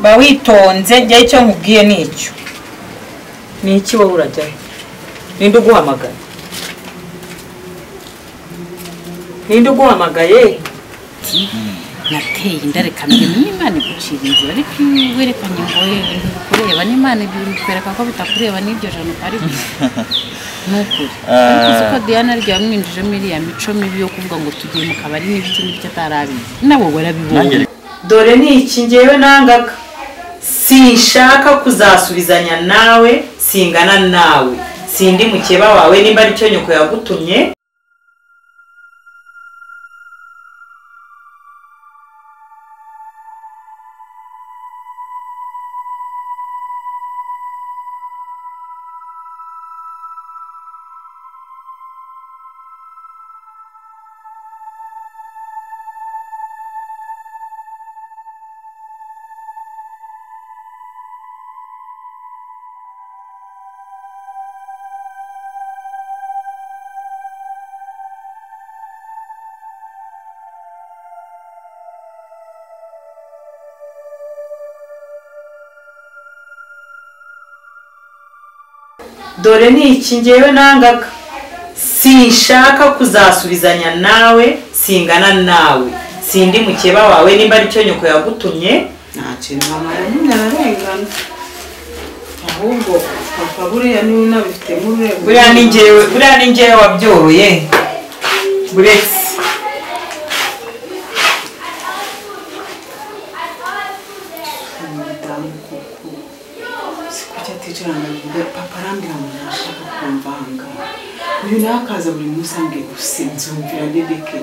ba witonze jyaho icyo nkubwiye ni icyo ni iki wowe urajyayo ninde uguhamagaye ninde uguhamagaye nateye inda reka mbere n'imana igucira inzira ariko iyo werekanye ngo we ntibikureba n'imana bikwereka ko bitakureba n'iryo jana utari gusa ni ukuri ariko uzi ko diana rya mwinjijemo iriya mico mibi yo kuvuga ngo tugiye mu kabari n'ibiki n'ibyo atarabizi nabo barabibonye dore ni iki ngewe nangaga sinshaka kuzasubizanya nawe singana nawe sindi mukeba wawe nimba aricyo nyoko yagutumye dore ni iki ngewe nangaga sinshaka kuzasubizanya nawe singana nawe sindi mukeba wawe nimba aricyo nyoko yagutumye nta kintu mama yanyine ararengana ahubwo papa buriya niwe unabifitemo urego buriya ni ngewe buriya ni ngewe wabyoroye buretse umudamu kuko si kuki aticira ngo avuge papa arambwira ngo ntashaka kumvanga uyu nawe akaza buri munsi ambwiye gusa nzumvira bebeke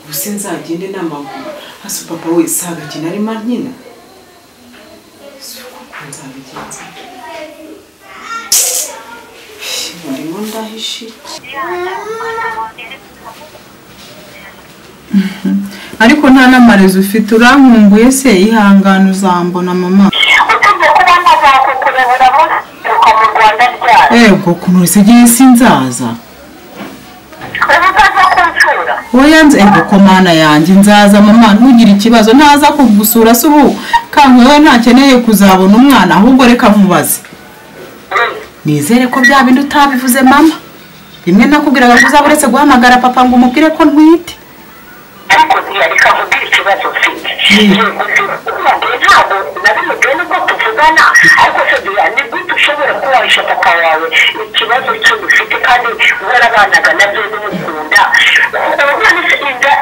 gusa nzagende n'amaguru hasi papa we si agakina arimo nkina si uko nzabigenza murimo ndahishira ariko nta n'amarezi ufite urankumbuye se ihangane uzambona mama usibye kuba ntazakukurebera muturuka mu rwanda ryacu yego ukuntu usigaye sinzaza uba utaza kunsura oya nze ego ko mana yanjye nzaza mama ntugire ikibazo ntaza kugusura se ubu kanka we ntakeneye kuzabona umwana ahubwo reka nkubaze nizere ko bya bindi utabivuze mama rimwe nakubwiraga ko uzaba uretse guhamagara papa ngo umubwire ko ntwite ariko ntiyareka kugira ikibazo ufite yego se ubundi ntabwo nabimubwiye nubwo tuvugana ariko se duya ni gute ushobora kuba wahisha papa wawe ikibazo cyo ufite kandi warabanaga nabyo n'umukunda urabona se inda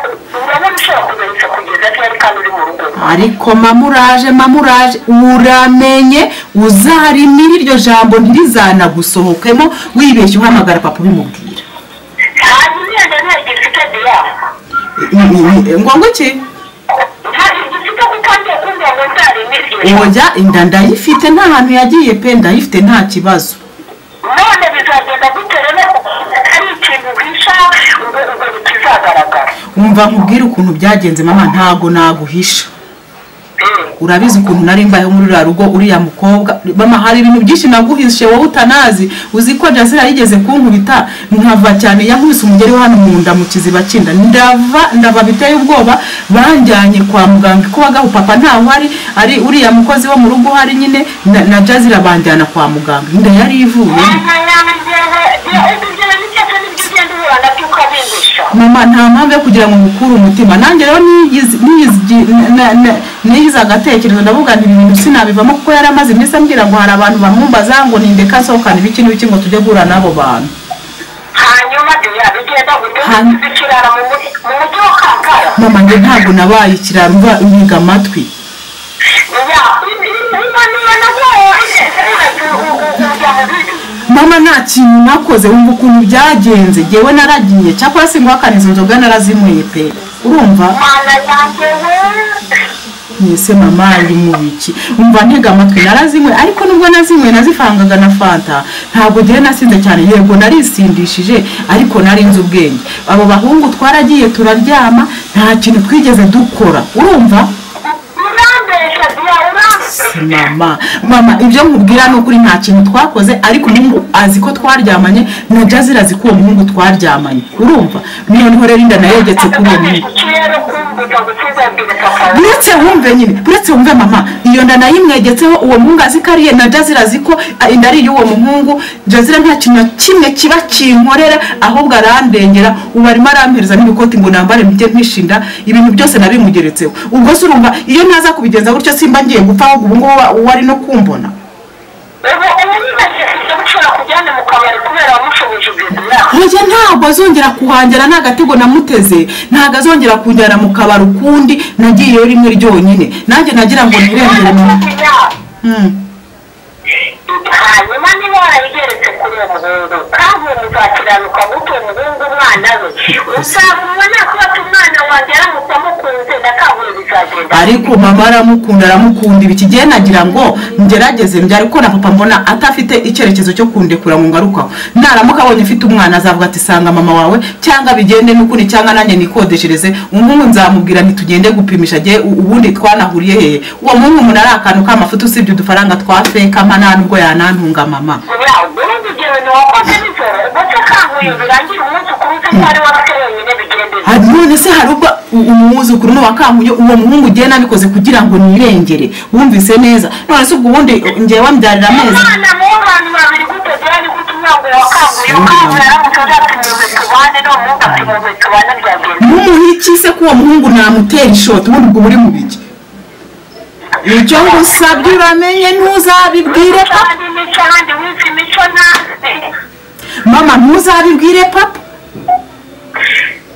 urabona ushobora kumenyesha kugeza ryari kandi uri mu rugo ariko mama uraje mama uraje uramenye uzarimire iryo jambo ntirizanagusohokemo wibeshye uhamagara papa ubimubwira hanyuma iyo nda ntabwo ifite diya ngombwa iki none oya inda ndayifite nta hantu yagiye pe ndayifite nta kibazo bizagenda gute rero ari ikintu uhisha ngo ngo bikizagaragara wumva nkubwire ukuntu byagenze mama ntago naguhisha urabizi ukuntu nari mbayeho muri uriya rugo uriya mukobwa mama hari ibintu byinshi naguhishe wowe utanazi uzi ko jazira yigeze kunkubita nkava cyane yankubise umugeri we hano mu nda mu kiziba cy'inda ndava ndava biteye ubwoba banjyanye kwa muganga ko bagaho papa ntaho ari ari uriya mukozi wo mu rugo uhari nyine na, na jazira banjyana kwa muganga inda yari ivuyemo mama nta mpamvu yo kugira ngo mukure umutima nanjye rero niyizi- niyizi- na- na- na- niyizi agatekerezo ndavuga nti ibi bintu sinabivamo kuko yari amaze iminsi ambwira ngo hari abantu bamwumbaza ngo nindeka nsohokane ibiki n'ibiki ngo tujye guhura n'abo bantu hanyuma duya bigenda gute Hanyuma. zikirara mu mugi mu mujyi wa kampala mama njye ntabwo nabaye ikiraro mva nyiga amatwi duya imaniye nabaye ujya mu bibi mama nta kintu nakoze wumva ukuntu byagenze njyewe naragiye cyakora singwakana izo nzoga narazinyweye pe urumva mana yanjye we mwese mama ari mu biki umva ntega amatwi narazinywe ariko nubwo nazinywe nazifangaga na fanta ntabwo njyewe nasinze cyane yego narisindishije ariko nari nzi ubwenge abo bahungu twaragiye turaryama nta kintu twigeze dukora urumva urambesha diya urambesha ati mama mama ibyo nkubwira ni ukuri nta kintu twakoze ariko umuhungu azi ko twaryamanye na jazira azi ko uwo muhungu twaryamanye urumva niyo nkorera inda nayegetse kuri uwo muhungu buretse wumve nyine buretse wumve mama iyo nda nayimwegetseho uwo muhungu azi ko ariye na jazira azi ko a- inda ari iy'uwo muhungu jazira nta kintu na kimwe kiba kinkorera ahubwo arandengera ubu arimo arampereza n'ibikoti ngo nambare mujye mpishinda ibintu byose nabimugeretseho ubwo se urumva iyo ntaza kubigenza gutyo simba ngiye gupfa ahubwo ubu ngubu uba- uwo ari no kumbona ubu ubu ntibashyize mushobora kujyana mu kabari kubera wamushubije ibintu yawe oya ntabwo azongera kuhangera nta gatego namuteze ntabwo azongera kujyana mu kabari ukundi nagiyeyo rimwe ryonyine nanjye nagira ngo nirengere mu Hmm. hanyuma niba warabigeretse kuri uwo muhungu kandi uwo muzakiranuka guta uwo muhungu umwana we uzabona nakubata umwana wanjye aramutse amukunze ndakabura bizagenda ariko mama aramukunda aramukunda ibi kigiye nagira ngo ngerageze njye ariko na papa mbona atafite icyerekezo cyo kundekura ngo ngarukaho naramuka abonye ufite umwana azavuga ati sanga mama wawe cyangwa bigende n'ukuri cyangwa nanjye nikodeshereze umuhungu nzamubwira ntitugende gupimisha agiye ubundi twanahuriye hehe uwo muhungu umuntu ari akantu k'amafuti usibye udufaranga twa fekama nta n'ubwo yanantunga mama ubundi igihe ntiwakoze nijoro ndetse kanguye birangira umunsi ukuze ko ari wowe wenyine bigendera Hari- none se hari ubwo u- umwuzukuru ni uwa kanguye uwo muhungu ugiye nabikoze kugira ngo nirengere wumvise neza none se ubwo ubundi ngewe wambyarira amezi umwana mu bantu babiri gutogera ni gute umwana wa kanguye ukanguye aramutse azatumiwe tubane none umuntu atumiwe tubane byagenda n'umuntu ikise ko uwo muhungu namutera ishoti ubundi ubwo buri mu biki ibyo ngusabye uramenye ntuzabibwire papa kandi imico ahandi wica imico nabi mama ntuzabibwire papa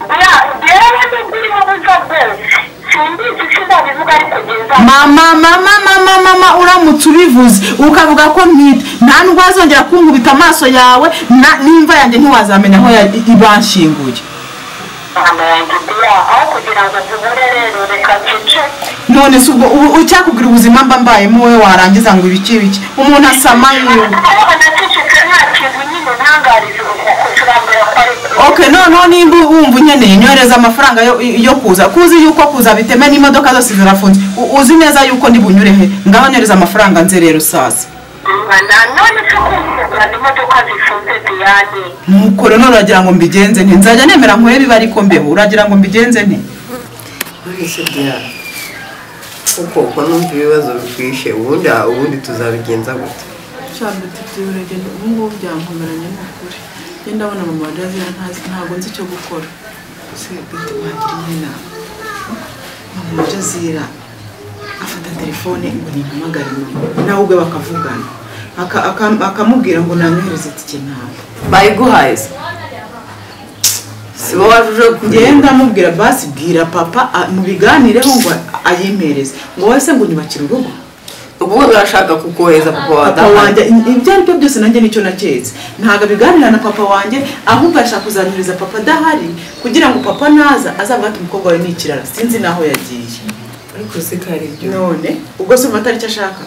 buriya rero nibwirimo buza bwose simbizi sinabivuga ariko byiza mama mama mama mama uramutse ubivuze ukavuga ko ntwite nta nubwo wazongera kunkubita amaso yawe na- n'imva yanjye ntiwazamenya aho ya- i- ibanshinguye mama yanjye buriya aho kugira ngo tubure rero reka nce none se ubwo ubu ucyakubwira ubuzima mba mbayemo wowe warangiza ngo ibiki biki umuntu asama yiwe aho banacecetse nta kintu nyine ntangariza uko kurambira ko ari ok noneho nimba wumva unkeneye nyohereza amafaranga yo- yo kuza kuzi yuko kuza biteme n'imodoka zose zirafunze U- uzi neza yuko ndi bunyure he ngaho nyohereza amafaranga nze rero saza nanone se kugurana imodoka zifunze diyane nuko rero none uragira ngo mbigenze nte nzajya nemera nkore biba ariko mbeho uragira ngo mbigenze nte nturishe byaro kuko uko numva ibibazo bikwishe ubundi aha ubundi tuzabigenza gute cyane tuti biragenda ubu ngubu byankomeranye n'ukuri njye ndabona mama wa jazira ntazi ntabwo nzi icyo gukora se bwite wagira inama mama wa jazira afata telefone ngo nihamagare mama nawe ubwe bakavugana Aka- aka- akamubwira ngo nanyohereze itike ntawe bayiguhaye se si wowe uje njyewe kugenda ndamubwira basi bwira papa a- mubiganireho ngo ayimereze ngo wowe se ngo unyubakire urugo ubwo urashaka kukohereza papa wawe papa adahari. wanjye ibyo ari byo byose nanjye nicyo naketse ntabwo abiganira na papa wanjye ahubwo arashaka kuzanyuriza papa adahari kugira ngo papa naza azavuga ati umukobwa wawe ni ikirara sinzi n'aho yagiye ariko se ko ari byo none ubwo se umva atari icyo ashaka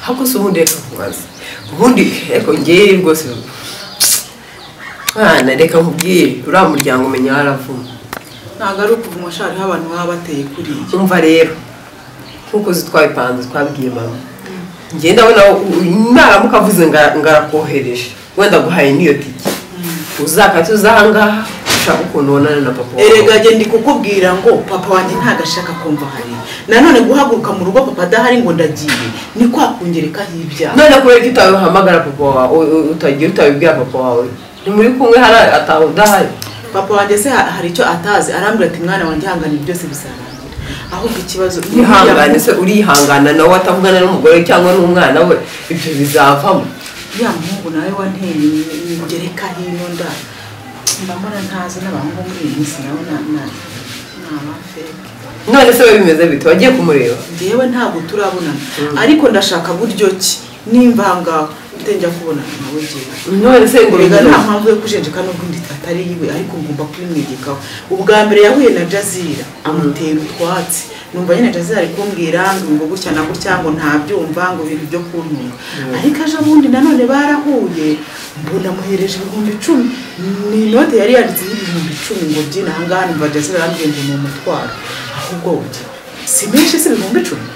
ahubwo se ubundi reka kubaza ubundi reka ngewe rwose mwana reka nkubwire uriya muryango umenya haravuma ntabwo ari ukuvuma shariho abantu baba bateye kuriya umva rero nkuko uzi twabipanze twabwiye mama njye ndabona u- naramuka avuze nga- ngarakohereje wenda guhaye n'iyo tike uzakatuza ahangaha ushaka ukuntu ubonana na papa wawe. erega njye ndi kukubwira ngo papa wanjye ntabwo ashaka kumva hari nanone guhaguruka mu rugo papa adahari ngo ndagiye ni kwa kungerekaho ibyaha none kubera ko utabihamagara papa wawe u- u- utagiye utabibwira papa wawe ntimuri kumwe hari ataha udahari papa wanjye se ha- hari icyo atazi arambwira ati mwana wanjye ihangane byose bizarangira ahubwo ikibazo ihangane se urihangana nawe atavugana n'umugore cyangwa n'umwana we ibyo bizavamo ya muhungu nawe wanteye ngereka hino nda mbambara ntazi n'abahungu muri iyi minsi nawe na- na- ni abafeke none se we bimeze bite wagiye kumureba njyewe ntabwo turabonana ariko ndashaka buryo ki nimba aha ngaho utajya kubonana nawe ngewe none se ngo erega nta bimeze- mpamvu yo kujenjeka n'ubwo ndi atari yiwe ariko ngomba kubimwigikaho ubwa mbere yahuye na jazira amutera utwatsi numva nyine jazira ari kumbwira ngo gutya na gutya ngo ntabyumva ngo ibintu byo kuntunga ariko aje ubundi nanone barahuye mbona amuhereje ibihumbi icumi ni inote yari yanditseho ibihumbi icumi ngo byine aha ngaha numva jazira arambwiye ngo ni umutwaro ahubwo uti si menshi si ibihumbi icumi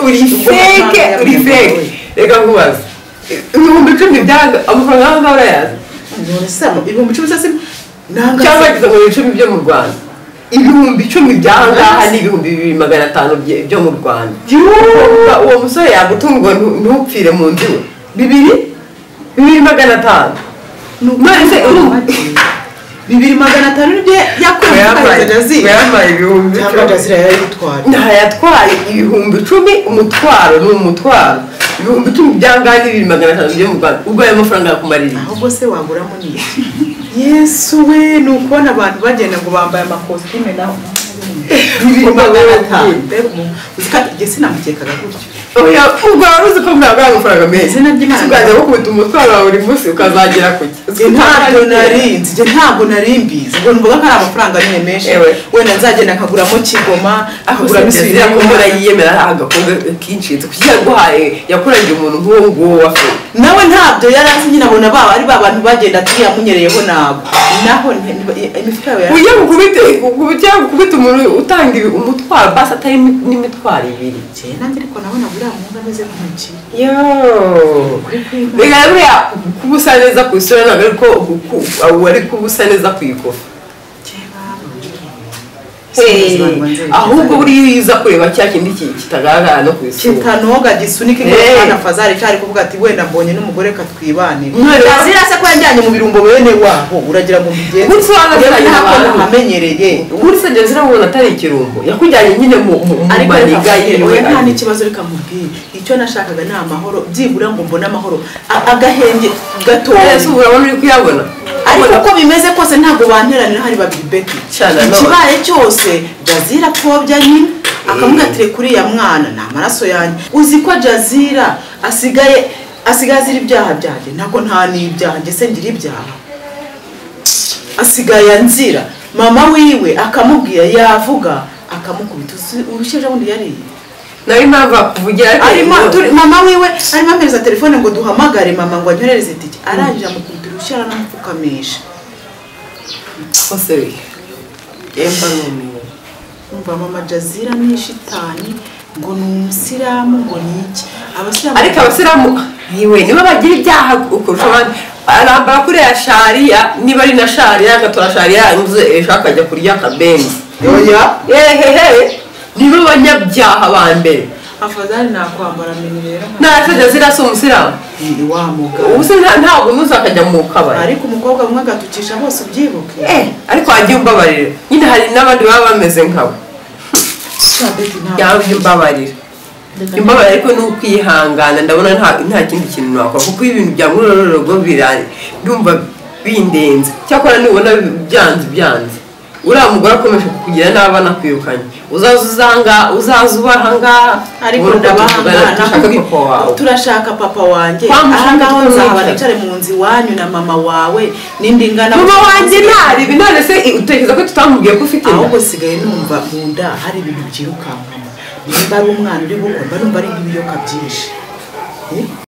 uri feke uri feke reka nkubaze ibihumbi icumi byaga amafaranga y'aho ngaho urayazi none se ibihumbi icumi se nanga cyangwa ageze mu bihumbi icumi byo mu rwanda ibihumbi icumi by'aha ngaha ni ibihumbi bibiri magana atanu bye- byo mu rwanda Uwo- uwo musore yagutunga ntu- ntupfire mu nzu iwe. bibiri bibiri magana atanu none se urumva bibiri magana atanu nibyo yakuye muri jazi yambaye ibihumbi cyangwa icumi. jazi yari yitwara ntayatwaye ibihumbi icumi umutwaro ni umutwaro ibihumbi icumi byangahe n'ibiri magana atanu byo mu rwanda ubwo ayo mafaranga yakumarira iki? ahubwo se waguramo ni iki yesu we ni ukubona abantu bagenda ngo bambaye amakositime naho bibiri magana atanu uzi ko igihe sinamukekaga gutyo oya ubwo wari uzi ko ntabwo ari amafaranga menshi Izina ry'Imana. ukajya gukubita umutwaro wawe buri munsi ukazagera ku Njye ntabwo nari nzi njye ntabwo nari mbizi ngo numvaga ko ari amafaranga nyine menshi Ewe. wenda nzagenda akaguramo kigoma akaguramo akaguramo isubira yakongera yiyemera agakombe kinshitse kuko iyo yaguhaye yakurangiye umuntu nk'uwo nguwo wafe nawe ntabyo yari azi nyine abona ba ari ba bantu bagenda turiya munyereyeho nabo naho nti- nti- imifuka yawe yari ujya gukubita ujya gukubita umuntu utanga ibi- umutwaro basi atari imi- n'imitwaro ibiri Njye nanjye ariko nabona buriya mwuga ameze nk'umukire bigaragara buriya kuba usa neza ku isura ntabwo ariko wari kuba usa neza ku ikofa Hey, ahubwo buriya iyo uza kureba cya kindi ki- kitagaragara no ku isura kitanoga gisunike Hey. nkana fazari cyari kuvuga ati wenda mbonye n'umugore katwibanira Mwere- azira se ko yanjyanye mu birungo bene waho uragira ngo mbigenze Burya usanga Njyewe aziranye ntabwo abantu. nahamenyereye muri sanje zirabona atari ikirungo yakujyanye nyine mu mu- mu ariko maniga yewe yewe nta n'ikibazo reka mubwire icyo nashakaga ni amahoro byibura ngo mbone amahoro A- agahenge gatoya ese urabona uri kuyabona ariko uko bimeze kose ntabwo banteranira hari babiri beti Cyane, no. ikibaye cyose jazira apfobya nyine akamubwira ati "Reka uriya mwana ni amaraso yanjye uzi ko jazira asigaye asigaye azira ibyaha byanjye ntabwo nta n'ibyaha njye se ngira ibyaha asigaye anzira mama wiwe akamubwira yavuga akamukubita Uzi- urusheje bundi yariye nawe impamvu akuvugira arimo turi- mama wiwe arimo ampereza telefone ngo duhamagare mama ngo anyorereze itike arangije amukubita urushyi aranamupfukamisha kose we emba numiwe umva mama jazira ni shitani ngo ni umusilamu ngo ni iki abasilamu ariko abasilamu yiwe nibo bagira ibyaha kurusha abandi arambara kuriya shariya niba ari na shariya agatora shariya inzu ejo akajya kurya akabenzi yoya ehehe nibo banyabyaha ba mbere afadhali nakwambara mini rero ntatajya zirasa umusilamu ni wa ubu mugabo se nta- ntabwo unuza akajya mu kabari ariko umukobwa umwe agatukisha bose ubyibuke Eh, ariko wagiye umbabarira nyine hari n'abandi baba bameze nkawe Sabeti ntabwo- yawe imbabarira imbabarira ariko ni ukwihangana ndabona nta nta kindi kintu nakora kuko ibintu bya ngorororororwo birari ndumva bindenze cyakora nubona byanze byanze uriya mugore akomeje kukugira nabi anakwirukanye uzaza uzanga uzaza uba ahangaha ariko ubona ko tuvugana ndabahangana dushaka papa wawe turashaka papa wanjye Kwa mushaka ahangaho twembi. nzaba nicare mu nzu iwanyu na mama wawe n'indi ngana mama wanjye ntaribi none se i- utekereza ko tutamubwiye ko ufite inda ahubwo sigaye numva mu nda hari ibintu byirukankamo nimba ari umwana uri gukora mba numva ari nk'ibiyoka byinshi Eh?